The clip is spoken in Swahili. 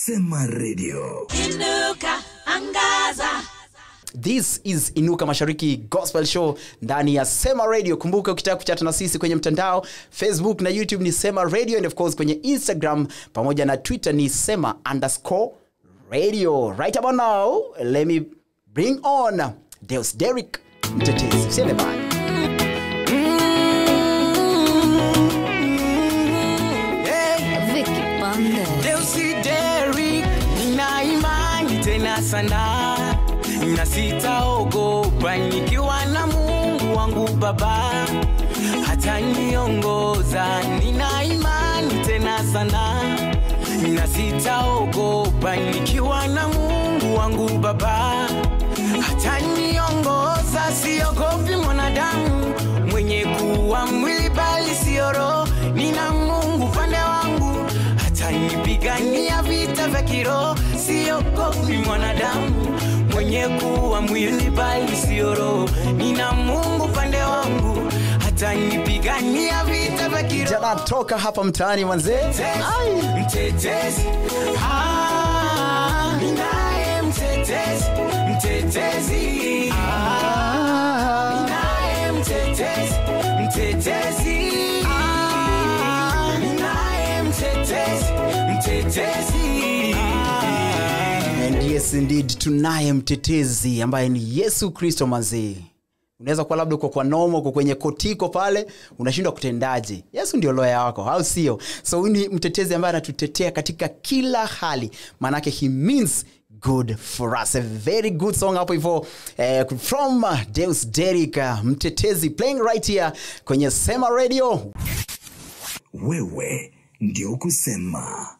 Sema Radio. Inuka, angaza. This is Inuka Mashariki Gospel Show ndani ya Sema Radio. Kumbuka ukitaka kuchata na sisi kwenye mtandao Facebook na YouTube ni Sema Radio and of course kwenye Instagram pamoja na Twitter ni Sema underscore radio. Right about now, let me bring on Deus Derek Mtetezi. Usiende mbali. Vicky Bande. Deusideri, nina imani tena sana na sitaogopa nikiwa na Mungu wangu Baba hata niongoza. Nina imani tena sana na sitaogopa nikiwa na Mungu wangu Baba hata niongoza. Siogopi mwanadamu mwenye kuwa mwili bali sio roho. Nina Mungu pande wangu atanipigania vita vya kiroho. Siogopi mwanadamu mwenye kuwa mwili bali sio roho. Nina Mungu pande wangu atanipigania vita vya kiroho. Jana toka hapa mtaani manzee. Mtetezi, mtetezi, ah, ninaye mtetezi, mtetezi, ah, ninaye mtetezi, mtetezi, ah, ninaye mtetezi, mtetezi, ah. And yes indeed tunaye mtetezi ambaye ni Yesu Kristo manzee. Unaweza kuwa labda uko kwa nomo, uko kwenye kotiko pale, unashindwa kutendaje. Yesu ndio loya wako, au sio? So huyu ni mtetezi ambaye anatutetea katika kila hali, maanake he means good for us. A very good song hapo hivyo eh, from uh, Deus Derek uh, mtetezi playing right here kwenye Sema Radio. Wewe ndio kusema.